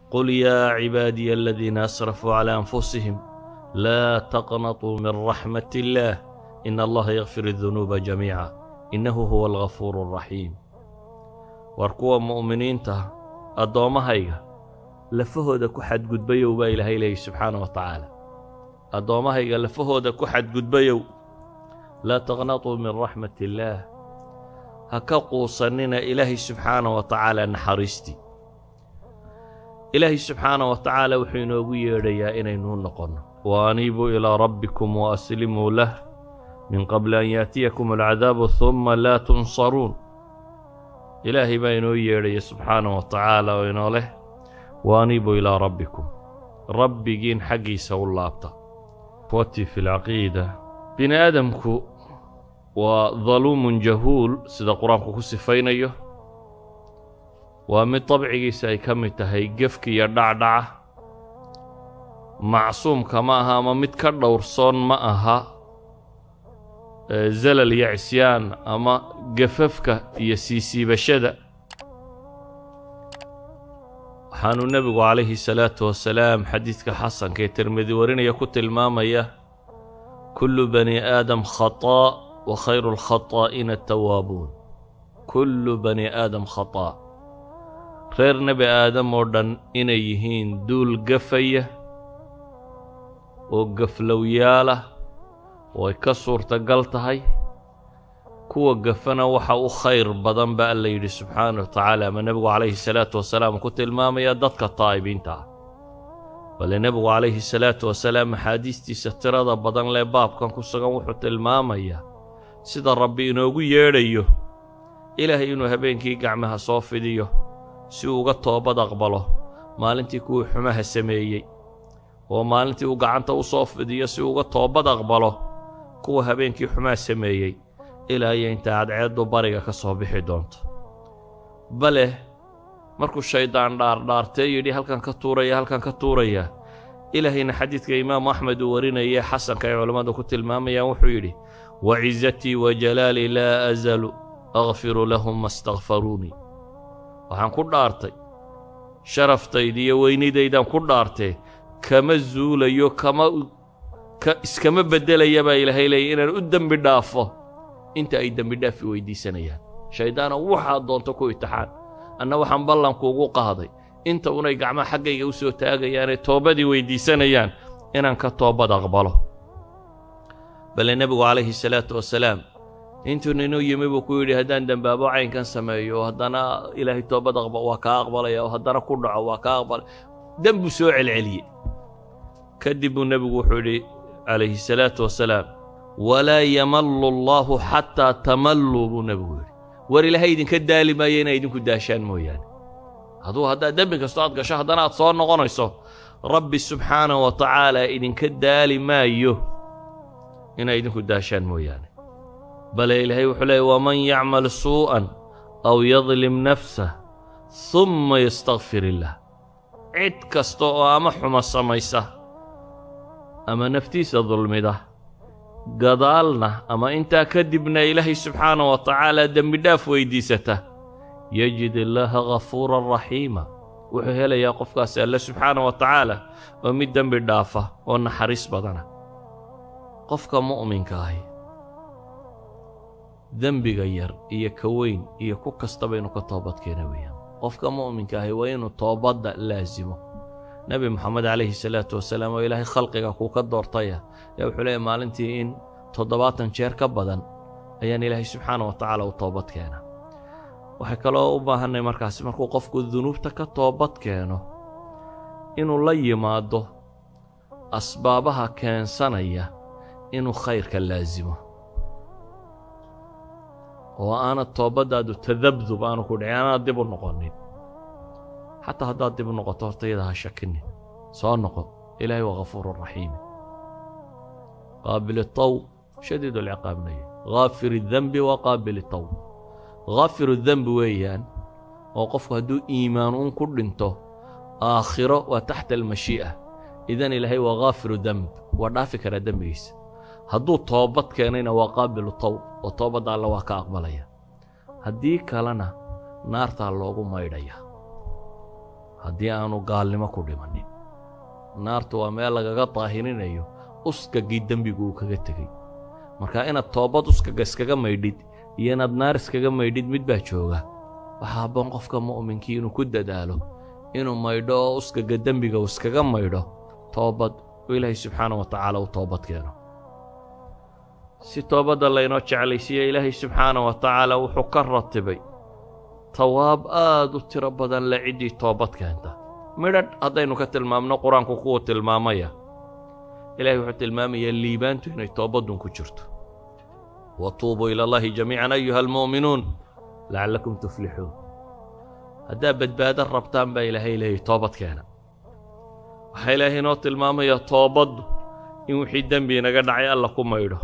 qul yaa cibaadiya aladiina asrafuu calaa anfusihim laa taqnatuu min raxmat illaah in allaha yakfir adunuuba jamiica innahu huwa algafuuru alraxiim war kuwa mu'miniinta addoommahayga lafahooda ku xadgudbayow baa ilaahay leeyay subxaana wa tacaala addoommahayga lafahooda ku xadgudbayow laa taqnatuu min raxmat illaah ha ka quusannina ilaahay subxaana wa tacaala naxariistii ilaahay subxaana wa tacaala wuxuu inoogu yeedhayaa inaynuu noqonno wa aniibuu ilaa rabbikum wa aslimuu lah min qabli an yaatiyakum alcadaabu humma laa tunsaruun ilaahay baa inoo yeedhaya subxaana wa tacaala oo inoo leh wa aniibuu ilaa rabbikum rabbigiin xaggiisa u laabta wati fi lcaqiida bini aadamku waa daluumun jahuul sida qur-aanku ku sifaynayo waa mid dabcigiisa ay ka mid tahay gefka iyo dhacdhaca macsuumka ma aha ama mid ka dhowrsoon ma aha zalal iyo cisyaan ama gafafka iyo siisiibashada waxaanuu nebigu calayhi salaatu wasalaam xadiidka xasanka ee tirmidi warinaya ku tilmaamaya kullu bani aadam khataa wa khayru alkhataa'ina atawaabuun kullu bani aadam khataa reer nebi aadam oo dhan inay yihiin duul gafaya oo gaflowyaalah oo ay ka suurtagal tahay kuwa gafana waxa u khayr badan ba alla yidhi subxaana wa tacaala ama nebigu calayhi salaatu wasalaam ku tilmaamaya dadka taa'ibiinta ah bale nebigu calayhi salaatu wasalaam axaadiistiisa tirada badan lee baabkan ku sugan wuxuu tilmaamayaa sida rabbi inoogu yeedhayo ilaahay inuu habeenkii gacmaha soo fidiyo si uu uga toobad aqbalo maalintii kuwii xumaha sameeyey oo maalintii uu gacanta u soo fidiyo si uu uga toobad aqbalo kuwa habeenkii xumaha sameeyey ilaa iyo inta cadceeddu bariga ka soo bixi doonto bale markuu shayddaan dhaardhaartee yidhi halkan ka tuuraya halkan ka tuuraya ilaahayna xadiidka imaamu axmed uu warinayee xasanka ay culammadu ku tilmaamayaan wuxuu yidhi wacizatii wa jalaalii laa azalu akfiru lahum ma stakfaruunii waxaan ku dhaartay sharaftayda iyo weynidaydaan ku dhaartee kama zuulayo kama iskama beddelaya baa ilaahay leeyay inaan u dembi dhaafo inta ay dembi dhaafi weydiisanayaan shayddaana waxaad doonto ku itixaan anna waxaan ballankuugu qaaday inta unay gacmaha xaggayga u soo taagayaanee toobadii weyddiisanayaan inaan ka toobad aqbalo bale nebigu calayhi salaatu wasalaam intuu ninuu yimi buu ku yidhi haddaan dembaabo caynkan sameeyo haddana ilaahay toobad aqba waa kaa aqbalaya oo haddana ku dhaco waa kaa aqbalay dembuu soo celceliyey kadib buu nebigu wuxuu yidhi calayhi salaatu wasalaam walaa yamallu allaahu xataa tamalluu buu nebigu yidhi war ilaahay idinka daali maayo inay idinku daashaan mooyaane hadduu haddaad dembi kastoo aad gasho haddana aad soo noqonayso rabbi subxaanahu wa tacaala idinka daali maayo inay idinku daashaan mooyaane bale ilaahay wuxuu leeyay waman yacmal suu'an aw yadlim nafsah humma yastakfir illaah cid kasta oo ama xumo samaysa ama naftiisa dulmida gadaalna ama intaa kadibna ilaahay subxaana wa tacaala dembidhaaf weyddiisata yajid illaaha ghafuuran raxiima wuxuu helayaa qofkaasi alle subxaana wa tacaala oo mid dembi dhaafa oo naxariis badana qofka mu'minka ahi dembiga yar iyo ka weyn iyo ku kastaba inuu ka toobadkeena weeyaan qofka mu'minka ahi waa inuu toobadda laasimo nebi moxamed calayhi salaatu wasalaam oo ilaahay khalqiga kuu ka doortaya ayaa wuxuu leeyahy maalintii in toddobaatan jeer ka badan ayaan ilaahay subxaana wa tacaala u toobad keena waxay kaloo u baahannay markaasi markuu qofku dunuubta ka toobad keeno inuu la yimaado asbaabaha keensanaya inuu khayrka laasimo oo aanad toobaddaadu tadabdub aanu ku dhicin aanaad dib u noqonin xataa haddaad dib u noqoto horta iyada ha shakinin soo noqo ilaahay waa ghafuuru raxiimi qaabil tawb shadiid alciqaabnaya ghaafir dembi wa qaabil tawb ghafiru dembi weeyaan oo qofku hadduu iimaan uun ku dhinto aakhiro waa taxta almashii'a idan ilaahay waa khaafiru demb waa dhaafi karaa dembigiisa hadduu toobad keenayna waa qaabilu tawb oo toobadda alle waa ka aqbalaya haddii kalena naartaa loogu maydhaya haddii aanu gaalnimo ku dhimannin naartu waa meel lagaga daahirinayo uskagii dembigu uu kaga tegey marka inaad toobad uskaga iskaga maydhid iyo inaad naar iskaga maydhid mid baa jooga waxaa habboon qofka mu'minkii inuu ku dadaalo inuu maydho oo uskaga dembiga uu iskaga maydho toobad oo ilaahay subxaana wa tacaala u toobad keeno si toobadda laynoo jeclaysiiya ilaahay subxaana wa tacaala wuxuu ka ratibay tawaab aad u tiro badan le ciddii toobad keenta midhadh haddaynu ka tilmaamno qur-aanku kuwuu tilmaamaya ilahay wuxuu tilmaamayaa liibaantu inay toobaddun ku jirto wa tuubuu ila allahi jamiican ayuha almu'minuun lacallakum tuflixuun haddaad badbaado rabtaan baa ilaahay leeyahy toobad keena waxaa ilaahay inoo tilmaamayaa toobaddu in wixii dembi inaga dhacay alla ku maydho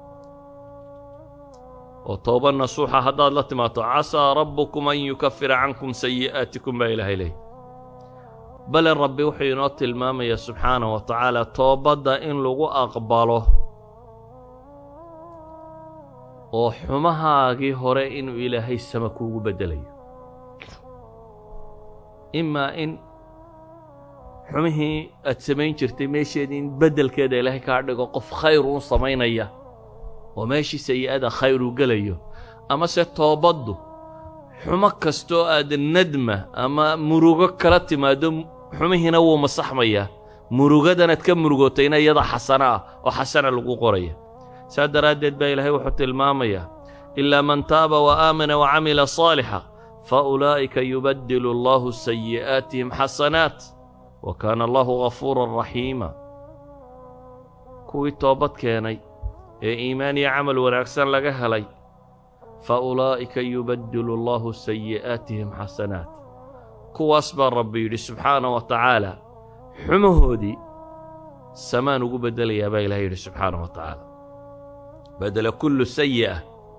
oo tooba nasuuxa haddaad la timaado casaa rabbukum an yukafira cankum sayi'aatikum baa ilaahay leeyahy bale rabbi wuxuu inoo tilmaamayaa subxaanah wa tacaala toobadda in lagu aqbalo oo xumahaagii hore inuu ilaahay sama kuugu beddelayo imaa in xumihii aad samayn jirtay meesheedii in beddelkeeda ilaahay kaa dhigo qof khayr uun samaynaya oo meeshii sayi'ada khayr uu gelayo amase toobaddu xumo kastoo aad nadma ama murugo kala timaaddo xumihiina wuu masaxmayaa murugadanaad ka murugootayna iyada xasano ah oo xasana lagu qoraya saa daraaddeed baa ilaahay wuxuu tilmaamayaa ilaa man taaba wa aamana wa camila saalixa fa ulaa'ika yubaddilu allahu sayi'aatihim xasanaat wa kaana allahu ghafuuran raxiima kuwii toobad keenay ee iimaan iyo camal wanaagsan laga helay fa ulaa'ika yubaddilu allahu sayi'aatihim xasanaat kuwaas baa rabbi yidhi subxaana wa tacaala xumahoodii samaan ugu beddelayaa baa ilahay yidhi subxaana wa tacaala bedela kullu sayi'a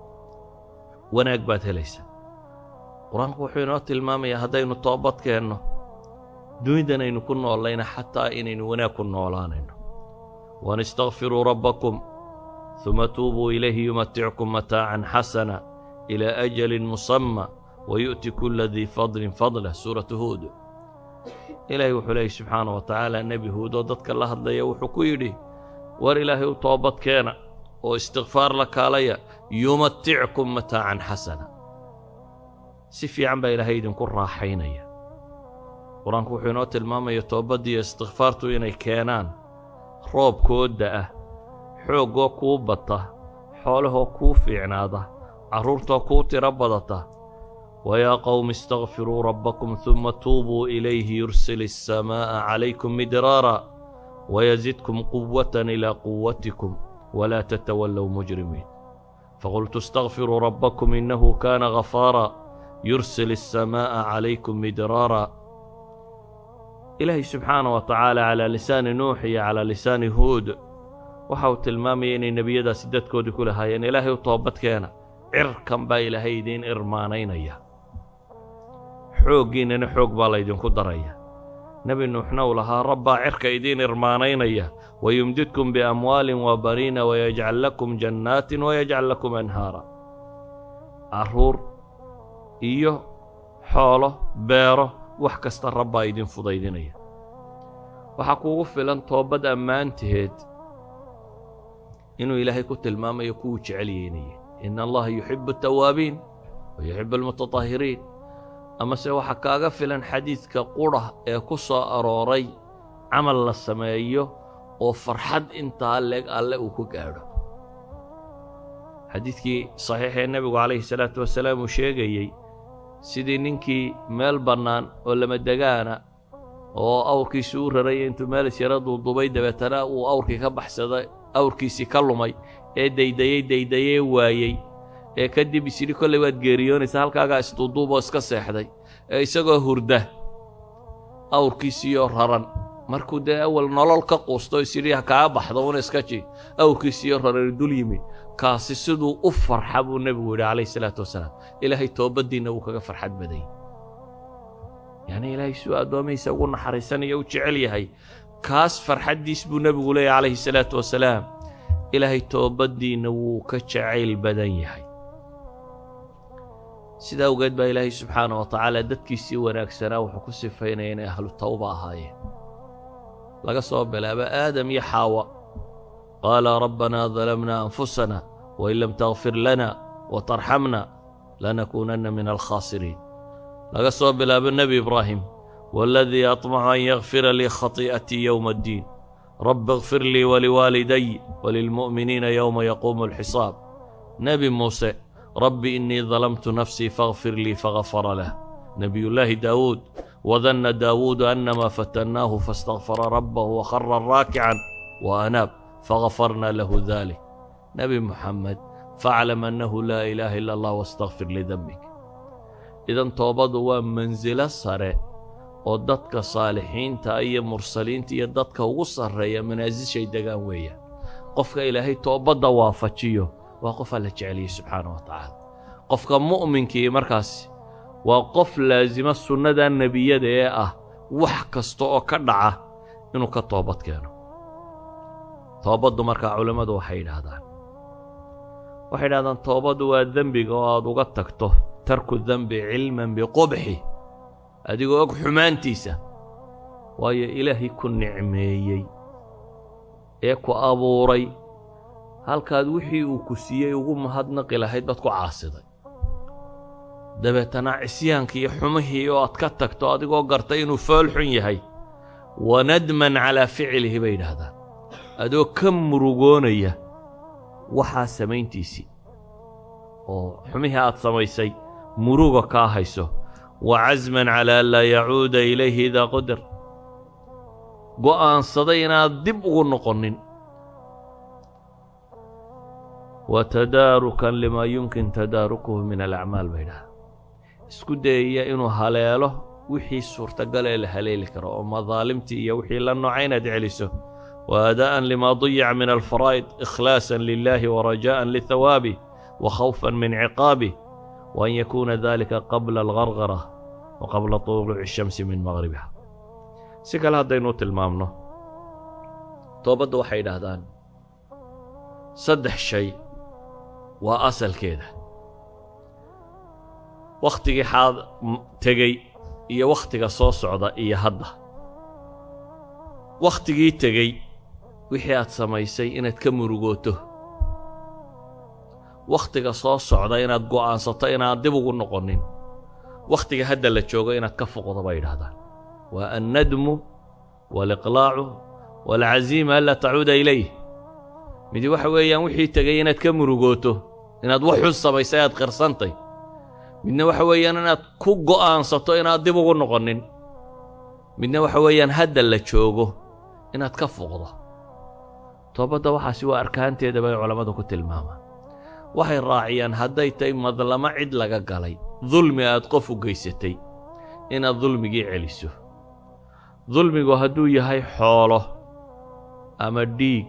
wanaag baad helaysaa qur-aanku wuxuu inoo tilmaamayaa haddaynu toobad keenno dunidan aynu ku noollayna xataa inaynu wanaag ku noolaanayno waan istakfiruu rabbakum ثuma tuubuu ilayhi yumatickum mataacan xasana ilaa ajalin musamma wayu'ti kula dii fadlin fadlah suuratu huud ilaahay wuxuu leeyay subxaana wa tacaala nebi huud oo dadka la hadlaya wuxuu ku yidhi war ilaahay u toobad keena oo istikfaar la kaalaya yumatickum mataacan xasana si fiican baa ilaahay idinku raaxaynaya qur-aanku wuxuu inoo tilmaamaya toobaddiiyo istikfaartu inay keenaan roobkooda ah xooggoo kuu bata xoolahoo kuu fiicnaada carruurtoo kuu tiro badata wayaa qowmi istakfiruu rabbakum huma tuubuu ilayhi yursil الsamaaءa calaykum midraara wayazidkum quwatan ilaa quwatikum walaa tatawallow mujrimiin faqultu istakfiruu rabbakum innahu kaana ghafaara yursil الsamaaءa calaykum midraara ilaahay subxaana wa tacaala calaa lisaani nuux iyo calaa lisaani huud waxa uu tilmaamaya inay nebiyadaasi dadkoodii ku lahaayeen ilaahay u toobadkeena cirkan baa ilaahay idiin irmaanaynaya xooggiinnana xoog baa laydinku daraya nebi nuuxna uu lahaa rabbaa cirka idiin irmaanaynaya wayumdidkum biamwaalin wa baniina wayajcal lakum jannaatin wayajcal lakum anhaara carruur iyo xoolo beero wax kasta rabbaa idin fudaydinaya waxaa kuugu filan toobad ammaanteed inuu ilaahay ku tilmaamayo kuwuu jecel yeynaya ina allaha yuxibu atawaabiin wa yuxibu almutatahiriin amase waxaa kaaga filan xadiidka qudha ee ku soo arooray camal la sameeyo oo farxad intaa leeg alle uu ku gaadho xadiidkii saxiixee nebigu calayhi salaatu wasalaam uu sheegayey sidii ninkii meel bannaan oo lamadegaana oo awrkiisi u raraya intuu meelis yara duudubay dabeetana uu awrkii ka baxsaday awrkiisii ka lumay ee daydayey daydayee waayey ee kadib isyidhi kollay waad geeriyoonaysaa halkaagaa isduuduuboo iska seexday ee isagoo hurda awrkiisiiyoo raran markuu dee awal nolol ka quusto isyidhi ha kaa baxdo una iska ji awrkiisiiyoo raran dul yimi kaasi siduu u farxa buu nebigu yidhi calayhi salaatu wasalaam ilaahay toobaddiinna wuu kaga farxad badayy yacnii ilaahay suu addoomihiisa ugu naxariisanaya u jecel yahay kaas farxaddiis buu nebigu leeyahy calayhi salaatu wasalaam ilaahay toobaddiinna wuu ka jacayl badan yahay sidaa awgeed baa ilaahay subxaana wa tacaala dadkiisii wanaagsanaa wuxuu ku sifaynaya inay ahlu tawba ahaayeen laga soo bilaabo aadam iyo xaawa qaala rabbanaa dalamnaa anfusana wain lam takfir lana wa tarxamna lanakuunanna min alkhaasiriin laga soo bilaabo nebi ibraahim waaladii aطmacu an yakfira lii khatii'atii yowma addiin rabbi اkfir lii waliwaaliday walilmu'miniina yowma yaquumu alxisaab nebi muuse rabbi innii dalamtu nafsii faغfir lii fagafara lah nebiyullaahi daawuud wadanna daawuudu annamaa fatannaahu faاstakfara rabbahu wakhara raakican wa anaab fagafarna lahu dalik nebi muxamed faaclam annahu laa ilaaha ila allah wastakfir lidembik idan toobadu waa mansilo sare oo dadka saalixiinta iyo mursaliinta iyo dadka ugu sarreeya manaasishay degaan weeyaan qofka ilaahay toobadda waafajiyo waa qof alla jeceliyey subxaana wa tacaala qofka mu'minkii markaasi waa qof laasima sunnada nebiyada ee ah wax kasta oo ka dhaca inuu ka toobad keeno toobaddu markaa culammadu waxay yidhaahdaan waxay yidhahdaan toobaddu waa dembiga oo aad uga tagto tarku dembi cilman biqubxi adigoo og xumaantiisa waayo ilaahay ku nicmeeyey ee ku abuuray halkaad wixii uu ku siiyey ugu mahadnaqi lahayd baad ku caasiday dabeetana cisyaankii iyo xumihii oo aad ka tagto adigoo gartay inuu fool xun yahay wa nadman calaa ficilihi bay yidhaahdaan adoo ka murugoonaya waxaa samayntiisii oo xumihii aad samaysay muruga kaa hayso wa casman calaa an laa yacuuda ilayhi idaa qudar go'aansaday inaad dib ugu noqonin wa tadaarukan limaa yumkin tadaarukuhu min alacmaal bay idhaha isku dayaya inuu haleelo wixii suurtagalee la haleeli karo oo madaalimtii iyo wixii la nooca inaad celiso wa aadaa'an limaa dayaca min alfaraa'id ikhlaasan lilahi wa rajaa'an lihawaabih wa khawfan min ciqaabih wa an yakuuna dalika qabla algargara wa qabla tuluuci shamsi min maqhribiha si kale haddaynu tilmaamno toobadda waxay yidhaahdaan saddex shay waa asalkeeda wakhtigii xaad tegey iyo wakhtiga soo socda iyo hadda wakhtigii tegey wixii aad samaysay inaad ka murugooto wakhtiga soo socda inaad go'aansato inaad dib ugu noqonin wakhtiga hadda la joogo inaad ka foqdo bay yidhahdaan waa annadmu waaliqlaacu waalcaziima anlaa tacuuda ilayh midi waxa weeyaan wixii tegey inaad ka murugooto inaad wax xun samaysay aad qirsantay midna waxa weeyaan inaad ku go'aansato inaad dib ugu noqonin midna waxa weeyaan hadda la joogo inaad ka foqdo toobadda waxaasi waa arkaanteeda bay culammadu ku tilmaamaan waxay raaciyaan hadday tahay madlamo cid laga galay dulmi aad qof u geysatay inaad dulmigii celiso dulmigu hadduu yahay xoolo ama dhiig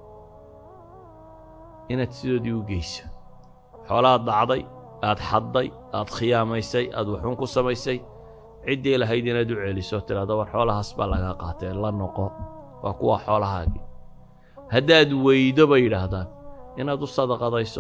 inaad sidoodii u geyso xoolaad dhacday aad xadday aad khiyaamaysay aad waxuun ku samaysay ciddii lahayd inaad u celiso tidhahdo war xoolahaas baa lagaa qaatee la noqo waa kuwa xoolahaagii haddaad weydo bay yidhaahdaan inaad u sadaqadayso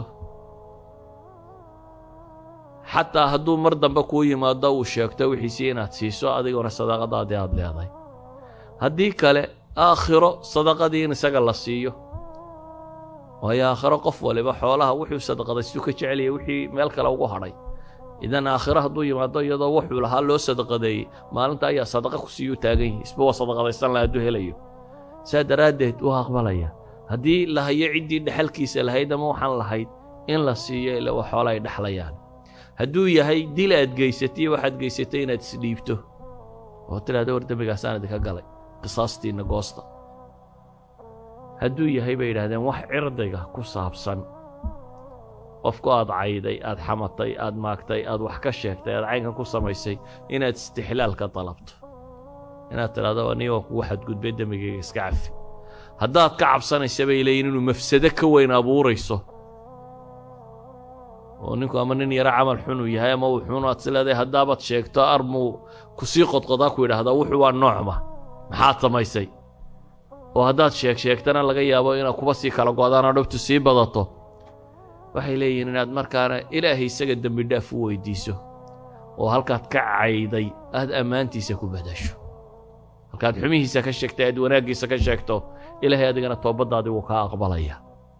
xataa hadduu mar dambe kuu yimaado uu sheegto wixiisii inaad siiso adiguna sadaqadaadii aad leedahay haddii kale aakhiro sadaqadii in isaga la siiyo waayo aakhiro qof waliba xoolaha wuxuu sadaqadaystuu ka jeceliyay wixii meel kale ugu hadhay idan aakhiro hadduu yimaado iyadoo wuxuu lahaa loo sadaqadeeyey maalinta ayaa sadaqa ku siiyuu taagan yahi isba waa sadaqadaysan laha hadduu helayo saa daraaddeed waa aqbalaya haddii la hayo ciddii dhexalkiisa lahayd ama waxaan lahayd in la siiyo ila waa xoola ay dhexlayaan hadduu yahay dil aad geysatay waxaad geysatay inaad isdhiibto oo tidhahda war dembigaasaan idinka galay qisaastiinna goosta hadduu yahay bay yidhahdeen wax cirdiga ku saabsan qofku aad cayday aad xamatay aad maagtay aad wax ka sheegtay aad caynkan ku samaysay inaad istixlaal ka dalabto inaad tidhahdo aniga waa kugu xadgudbay dembigayga iska cafi haddaad ka cabsanaysa bay leeyihin inuu mafsado ka weyn abuurayso oo ninku ama nin yaro camal xun uu yahay ama uu xun aad is leedahay haddaabaad sheegto armuu ku sii qodqodaa ku yidhaahdaa wuxuu waa noocma maxaad samaysay oo haddaad sheeg sheegtana laga yaabo inaad kuba sii kala go'daanoo dhibtu sii badato waxay leeyihiin inaad markaana ilaahay isaga dembi dhaaf u weydiiso oo halkaad ka cayday aad ammaantiisa ku badasho halkaad xumihiisa ka sheegtay aad wanaaggiisa ka sheegto ilaahay adigana toobaddaadii wuu kaa aqbalaya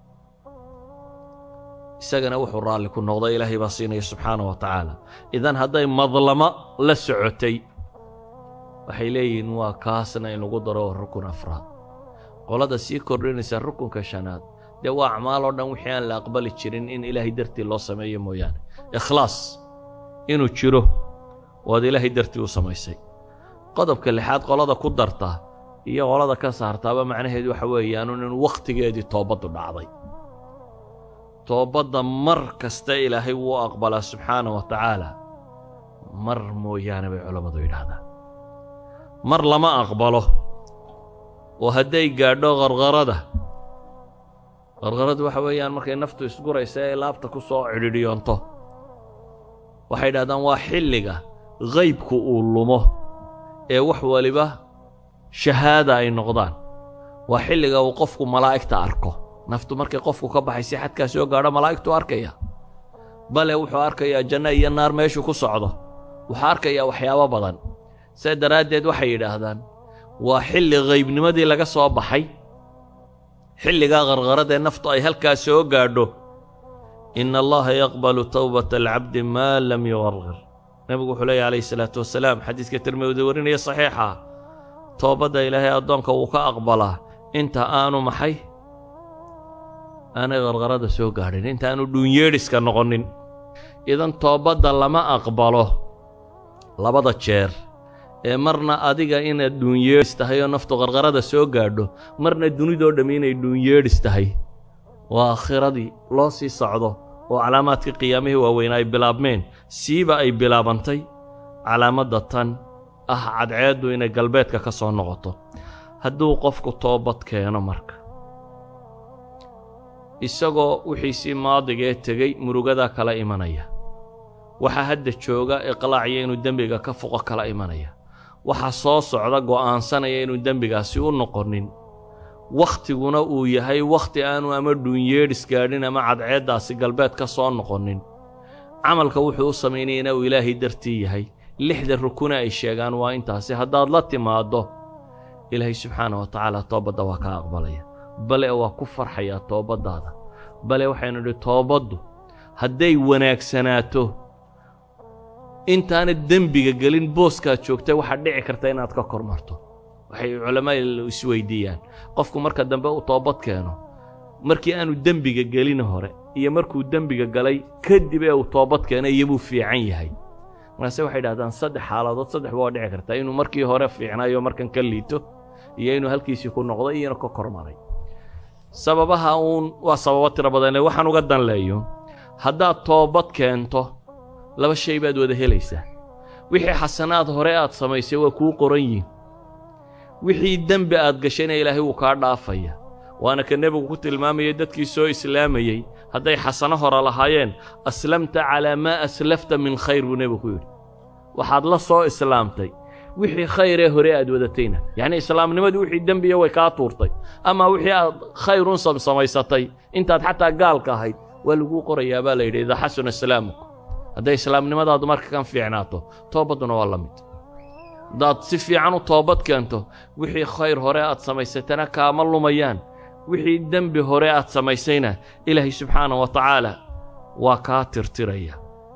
isagana wuxuu raalli ku noqday ilaahay baa siinaya subxaana wa tacaala idan hadday madlamo la socotay waxay leeyihiin waa kaasna in lagu daro rukun afraad qolada sii kordhinaysa rukunka shanaad dee waa acmaal oo dhan wixii aan la aqbali jirin in ilaahay dartii loo sameeyo mooyaane ikhlaas inuu jiro waad ilaahay dartii u samaysay qodobka lixaad qolada ku darta iyo qolada ka saartaaba macnaheedu waxa weeyaanun in wakhtigeedii toobaddu dhacday toobadda mar kasta ilaahay wuu aqbalaa subxaana wa tacaala mar mooyaane bay culammadu yidhaahdaan mar lama aqbalo oo hadday gaadho qarqarada qarqaradu waxa weeyaan markay naftu isguraysa ee laabta ku soo cidhidhiyoonto waxay yidhahdaan waa xilliga qaybku uu lumo ee wax waliba shahaada ay noqdaan waa xilliga uu qofku malaa'igta arko naftu markay qofku ka baxaysa xadkaa soo gaadho malaa'igtuu arkaya bale wuxuu arkayaa janno iyo naar meeshuu ku socdo wuxuu arkayaa waxyaabo badan see daraaddeed waxay yidhaahdaan waa xilli qaybnimadii laga soo baxay xilligaa qarqaradee naftu ay halkaa soo gaadho ina allaha yaqbalu towbata alcabdi maa lam yuqarqir nebigu wuxuu leeyahy calayhi salaatu wasalaam xadiiska tirmidi warinaya saxiixa toobadda ilaahay addoonka wuu ka aqbalaa inta aanu maxay aanay qarqarada soo gaadhin inta aanu dhuunyeedhiska noqonin idan toobadda lama aqbalo labada jeer ee marna adiga inaad dhuunyeedhis tahay oo naftu qarqarada soo gaadho marna dunidoo dhammi inay dhuunyeedhis tahay waa aakhiradii loo sii socdo oo calaamaadkii qiyaamihii waaweyn ay bilaabmeen siiba ay bilaabantay calaamadda tan ah cadceeddu inay galbeedka ka soo noqoto hadduu qofku toobad keeno marka isagoo wixiisii maadigee tegey murugadaa kala imanaya waxaa hadda jooga iqlaacya inuu dembiga ka foqo kala imanaya waxaa soo socda go'aansanaya inuu dembigaasi u noqonin wakhtiguna uu yahay wakhti aanu ama dhuunyeedhis gaadhin ama cadceeddaasi galbeed ka soo noqonin camalka wuxuu u samaynaya uu ilaahay dartii yahay lixda rukune ay sheegaan waa intaasi haddaad la timaaddo ilaahay subxaana wa tacaala toobadda waa kaa aqbalaya bale waa ku farxayaa toobaddaada bale waxaynu idhi toobaddu hadday wanaagsanaato intaana dembiga gelin booskaad joogtay waxaad dhici karta inaad ka kor marto waxay culammadu isweydiiyaan qofku marka dambe uu toobad keeno markii aanu dembiga gelin hore iyo markuu dembiga galay kadib ee uu toobad keeno iyobuu fiican yahay markaase waxay idhahdaan saddex xaaladood saddex waa dhici kartaa inuu markii hore fiicnaayo markan ka liito iyo inuu halkiisii ku noqdo iyo inuu ka kor maray sababaha uun waa sababo tiro badanle waxaan uga danleeyo haddaad toobad keento laba shay baad wada helaysaa wixii xasanaad hore aad samaysay waa kuu qoran yihin wixii dembi aad gashayna ilaahay wuu kaa dhaafaya waana ka nebigu ku tilmaamayay dadkii soo islaamayey hadday xasano hore lahaayeen aslamta calaa maa aslafta min khayr buu nebigu ku yidhi waxaad la soo islaamtay wixii khayree hore aad wadatayna yacnii islaamnimadii wixii dembiya way kaa tuurtay ama wixii aad khayrun samaysatay intaad xataa gaalka ahayd waa laguu qorayaa baa la yidhi idaa xasuna islaamuku hadday islaamnimadaadu marka kan fiicnaato toobadduna waa la mid haddaad si fiican u toobad keento wixii khayr hore aad samaysatana kaama lumayaan wixii dembi hore aad samaysayna ilaahay subxaana wa tacaala waa kaa tirtiraya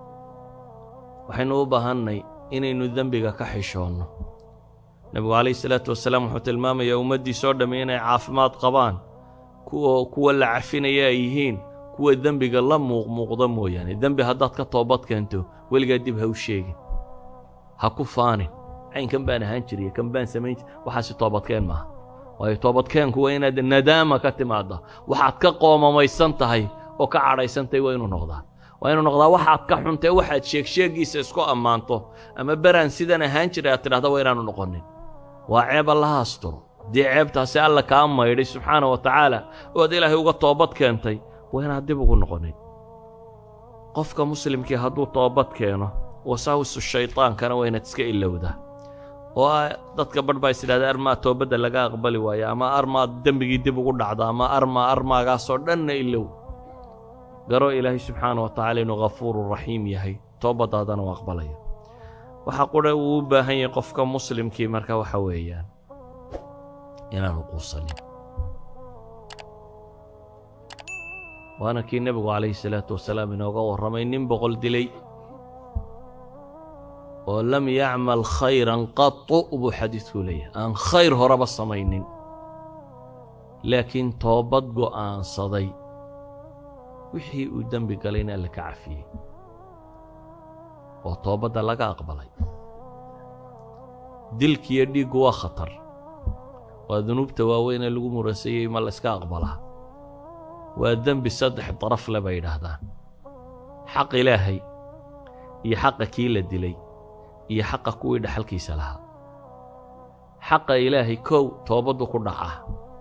waxaynu u baahannay inaynu dembiga ka xishoonno nebigu calayhi salaatu wasalaam wuxuu tilmaamayaa ummaddiisoo dhammi inay caafimaad qabaan kuwa kuwa la cafinaya ay yihiin kuwa dembiga la muuqmuuqda mooyaane dembi haddaad ka toobad keento weligaa dib ha u sheegin ha ku faanin caynkan baan ahaan jiriya kan baan samayn jir waxaasi toobadkeen maaha waayo toobadkeenku waa inaad nadaama ka timaadda waxaad ka qoomamaysan tahay oo ka cadhaysan tahay waa inuu noqdaa waa inuu noqdaa waxaad ka xuntee waxaad sheegsheegiisa isku ammaanto ama beraan sidan ahaan jiray aad tidhahda waa inaanu noqonin waa ceeb allaha asturo haddii ceebtaasi alla kaa maydhay subxaana wa tacaala oo aad ilaahay uga toobad keentay waa inaad dib ugu noqonin qofka muslimkii hadduu toobad keeno wasaawisu shaydaankana waa inaad iska ilowdaa oo dadka badh baa is idhahda armaa toobadda laga aqbali waayo ama armaa dembigii dib ugu dhacda ama armaa armaagaasoo dhanna ilow garo ilaahay subxaana wa tacaala inuu ghafuuru raxiim yahay toobaddaadana u aqbalaya waxaa qudha uu u baahan yahay qofka muslimkii marka waxa weeyaan inaanu quusanin waana kii nebigu calayhi salaatu wasalaam inooga warramay nin boqol dilay oo lam yacmal khayran qatu buu xadiidku leeyahay aan khayr horeba samaynin laakiin toobad go'aansaday wixii uu dembi galay in alle ka cafiyey oo toobadda laga aqbalay dilkiiyo dhiiggu waa khatar waa dunuubta waaweynee lagu murasayey ma la yska aqbalaa waa dembi saddex daraf le bay yidhaahdaan xaq ilaahay iyo xaqa kii la dilay iyo xaqa kuwii dhaxalkiisa lahaa xaqa ilaahay kow toobaddu ku dhacaa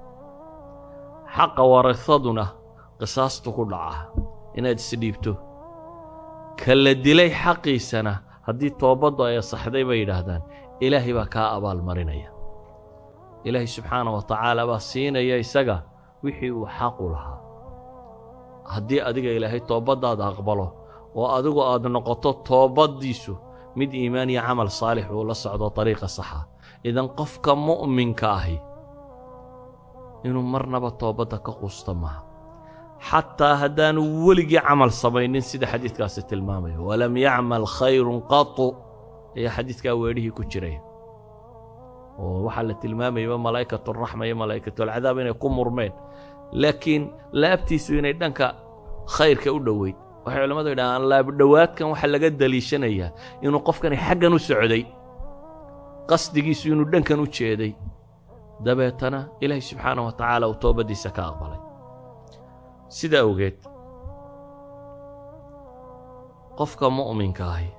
xaqa warasaduna qisaastu ku dhacaa inaad isdhiibto ka la dilay xaqiisana haddii toobaddu ay asaxday bay yidhaahdaan ilaahay baa kaa abaalmarinaya ilaahay subxaana wa tacaala baa siinaya isaga wixii uu xaqu lahaa haddii adiga ilaahay toobaddaada aqbalo oo adigu aad noqoto toobaddiisu mid iimaan iyo camal saalix uu la socdo dariiqa saxa idan qofka mu'minka ahi inuu marnaba toobadda ka quusta maaha xataa haddaanu weligii camal samaynin sida xadiidkaasi tilmaamayo walam yacmal khayrun qatu ayaa xadiidkaa weedhihii ku jiraya oo waxaa la tilmaamayaba malaa'ikaturaxma iyo malaa'ikatulcadaab inay ku murmeen laakiin laabtiisu inay dhanka khayrka u dhoweyd waxay culimmadu yidhahaan laabdhowaadkan waxaa laga daliishanayaa inuu qofkani xaggan u socday qasdigiisu inuu dhankan u jeeday dabeetana ilaahay subxaana wa tacaala uu toobaddiisa ka aqbalay sida awgeed qofka mu'minka ahi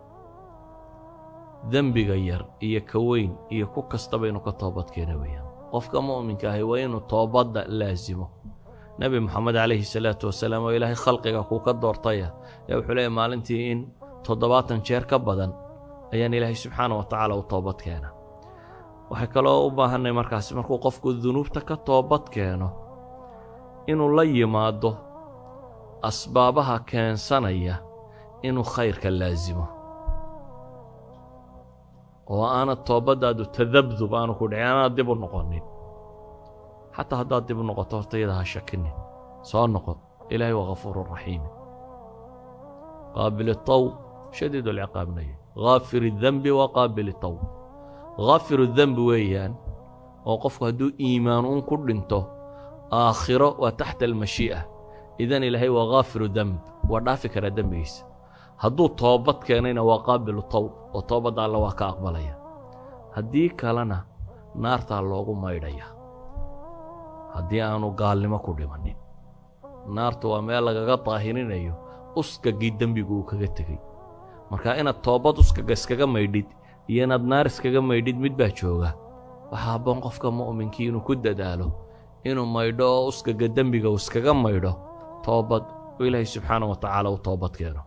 dembiga yar iyo ka weyn iyo ku kastaba inuu ka toobadkeena weeyaan qofka mu'minka ahi waa inuu toobadda laasimo nebi moxamed calayhi salaatu wasalaam oo ilaahay khalqiga kuu ka doortaya ayaa wuxuu leeyahy maalintii in toddobaatan jeer ka badan ayaan ilaahay subxaana wa tacaala u toobad keena waxay kaloo u baahanay markaasi markuu qofku dunuubta ka toobad keeno inuu la yimaado asbaabaha keensanaya inuu khayrka laasimo oo aanad toobaddaadu tadabdub aanu ku dhicin aanaad dib u noqonin xataa haddaad dib u noqoto horta iyada ha shakinin soo noqon ilaahay waa ghafuuru raxiimi qaabil itawb shadiid alciqaabnaya ghaafir idembi wa qaabil itawb ghafiru dembi weeyaan oo qofku hadduu iimaan uun ku dhinto aakhiro waa taxta almashii'a idan ilaahay waa khaafiru demb waa dhaafi karaa dembigiisa hadduu toobad keenayna waa qaabilu tawb oo toobadda alle waa ka aqbalaya haddii kalena naartaa loogu maydhaya haddii aanu gaalnimo ku dhimannin naartu waa meel lagaga daahirinayo uskagii dembigu uu kaga tegey marka inaad toobad uskaga iskaga maydhid iyo inaad naar iskaga maydhid mid baa jooga waxaa habboon qofka mu'minkii inuu ku dadaalo inuu maydho oo uskaga dembiga uu iskaga maydho toobad oo ilaahay subxaana wa tacaala u toobad keeno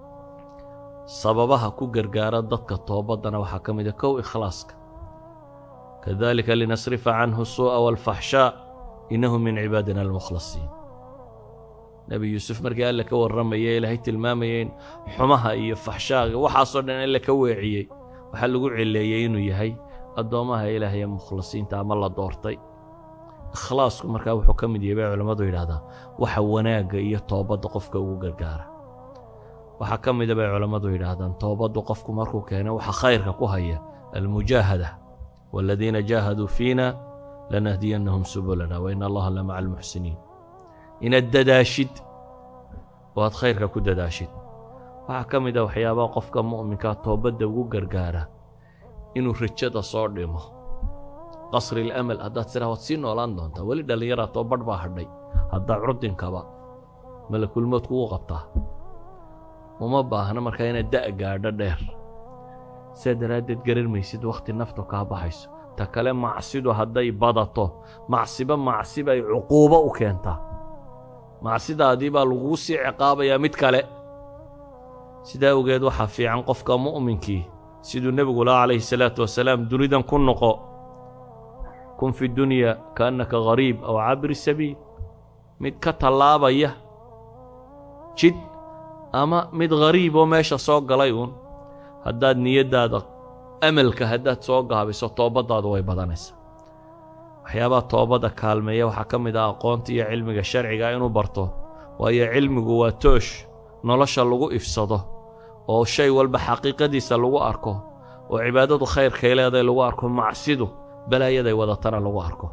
sababaha ku gargaara dadka toobaddana waxaa ka mid a kow ikhlaaska kadalika linasrifa canhu suu'a waalfaxshaa innahu min cibaadina almukhlasiin nebi yuusuf markii alle ka warramaya ilaahay tilmaamayay in xumaha iyo faxshaaga waxaasoo dhan alle ka weeciyey waxaa lagu celeeyey inuu yahay addoommaha ilaahay ee mukhlisiinta ama la doortay ikhlaasku markaa wuxuu ka mid yahay bay culammadu yidhahdaa waxa wanaagga iyo toobadda qofka ugu gargaara waxaa ka mida bay culammadu yidhaahdaan toobaddu qofku markuu keeno waxa khayrka ku haya almujaahada waaladiina jaahaduu fiina lanahdiyannahum subulana wa ina allaha lamaca almuxsiniin inaad dadaashid oo aad khayrka ku dadaashid waxaa ka mid a waxyaabaha qofka mu'minkaa toobadda ugu gargaara inuu rajada soo dhimo qasri ilamal haddaad tiraa waad sii noolaan doontaa weli dhallinyaraa too badh baa hadhay haddaa curdinkaba malakulmood kugu qabtaa uma baahna markaa inaad da' gaadho dheer sidaa daraaddeed garan maysid wakhti naftu kaa baxayso ta kale macsidu hadday badato macsiba macsiba ay cuquubo u keentaa macsidaadii baa lagugu sii ciqaabayaa mid kale sidaa awgeed waxaa fiican qofka mu'minkii siduu nebigu laha calayhi salaatu wasalaam dunidan ku noqo kun fi dunya kaannaka gariib aw cabri sabiil mid ka tallaabaya jid ama mid ghariib oo meesha soo galay uun haddaad niyaddaada amalka haddaad soo gaabiso toobaddaadu way badanaysaa waxyaabaha toobadda kaalmeeya waxaa ka mid ah aqoonta iyo cilmiga sharciga inuu barto waayo cilmigu waa toosh nolosha lagu ifsado oo shay walba xaqiiqadiisa lagu arko oo cibaadadu khayrkay leedahay lagu arko macsidu balaayaday wadatana lagu arko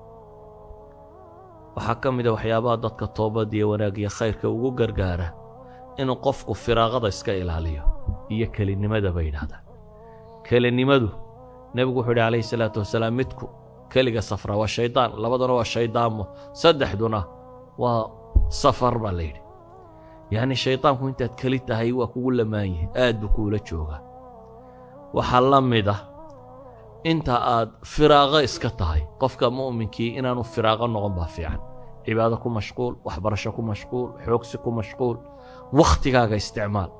waxaa ka mid a waxyaabaha dadka toobadda iyo wanaag iyo khayrka ugu gargaara inuu qofku firaaqada iska ilaaliyo iyo kelinimada bay yidhahdaan kelinimadu nebigu wuxuu yidhi calayhi salaatu wasalaam midku keliga safra waa shaydaan labaduna waa shayddaanmo saddexduna waa safar baa la yidhi yacni shaydaanku intaad keli tahay waa kugu lamaan yihin aad buu kuula joogaa waxaa la mid ah inta aad firaaqo iska tahay qofka mu'minkii inaanu firaaqo noqon baa fiican cibaado ku mashquul waxbarasho ku mashquul xoogsi ku mashquul wakhtigaaga isticmaal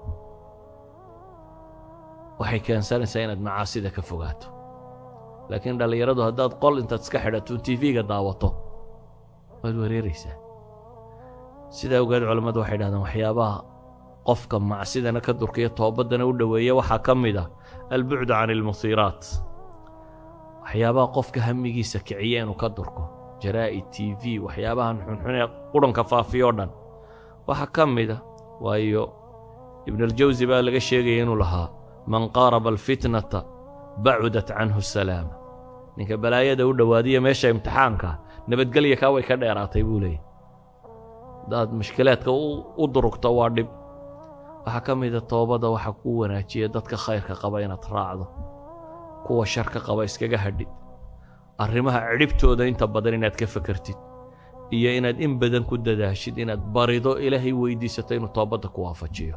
waxay keensanaysaa inaad macaasida ka fogaato laakiin dhallinyaradu haddaad qol intaad iska xidhato tv-ga daawato waad wareeraysaa sidaa ogeed culammadu waxay dhahdeen waxyaabaha qofka macsidana ka durkaya toobaddana u dhoweeya waxaa ka mid ah albucdu can ilmuhiiraat waxyaabaha qofka hamigiisa kiciya inuu ka durko jaraa'id t v waxyaabahan xunxun ee qudhanka faafiyoo dhan waxaa ka mid a waayo ibnualjawsi baa laga sheegaya inuu lahaa man qaaraba alfitnata bacudat canhu asalaama ninka balaayada u dhowaadiya meesha imtixaanka nabadgelya kaa way ka dheeraatay buu leeyay haddaad mushkilaadka u durugto waa dhib waxaa ka mida toobadda waxa kuu wanaajiya dadka khayrka qaba inaad raacdo kuwa sharka qaba iskaga hadhid arrimaha cidhibtooda inta badan inaad ka fakartid iyo inaad in badan ku dadaashid inaad barido ilaahay weydiisato inuu toobadda ku waafajiyo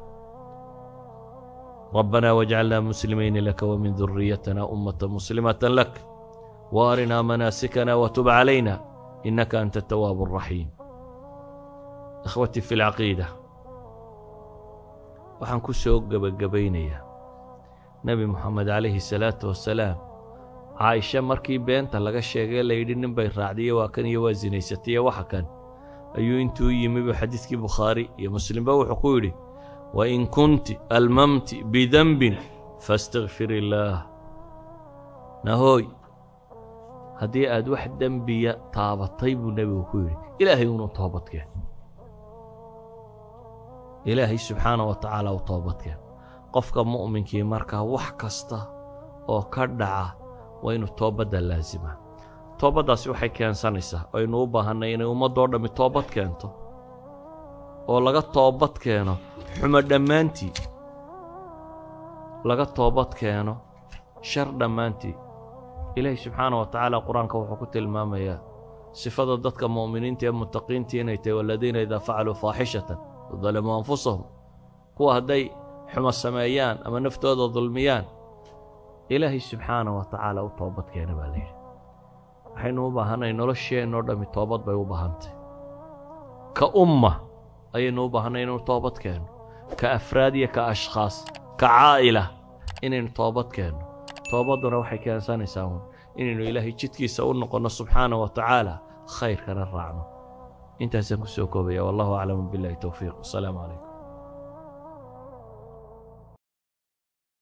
ربنا واجعلنا مسلمين لك ومن ذريتنا أمة مسلمة لك وارنا مناسكنا وتب علينا إنك أنت التواب الرحيم إخوتي في العقيدة waxaan ku soo gebagabaynayaa nebi moxamed calayhi salaatu wasalaam caaisha markii beenta laga sheegay layidhi nin bay raacdiyo waa kan iyo waa sinaysatay iyo waxa kan ayuu intuu yimi buu xadiidkii bukhaari iyo muslimba wuxuu ku yidhi wain kunti almamti bidenbin faastakfir illaah nahooy haddii aad wax dembiya taabatay buu nebigu ku yidhi ilaahay unu toobadkeen ilaahay subxaana wa tacaala u toobadkeen qofka mu'minkii markaa wax kasta oo ka dhaca waa inuu toobadda laasimaa toobaddaasi waxay keensanaysaa aynu u baahannay inay ummaddoo dhammi toobad keento oo laga toobad keeno xumo dhammaantii laga toobad keeno shar dhammaantii ilaahay subxaana wa tacaala qur-aanka wuxuu ku tilmaamayaa sifada dadka mu'miniinta ee mutaqiintii inay tahay waladiina idaa facaluu faaxishatan dalamuu anfusahum kuwa hadday xumo sameeyaan ama naftooda dulmiyaan ilaahay subxaana wa tacaala u toobad keena baa layidhi waxaynu u baahanay nolosheennoo dhammi toobad bay u baahantay ka umma ayaynu u baahanay inaynu toobad keenno ka afraad iyo ka ashkhaas ka caa'ila inaynu toobad keenno toobadduna waxay keensanaysaa uun inaynu ilaahay jidkiisa u noqonno subxaana wa tacaala khayrkana raacno intaasaan ku soo koobaya wallahu aclamu billahi towfiiq wasalaamu calaykum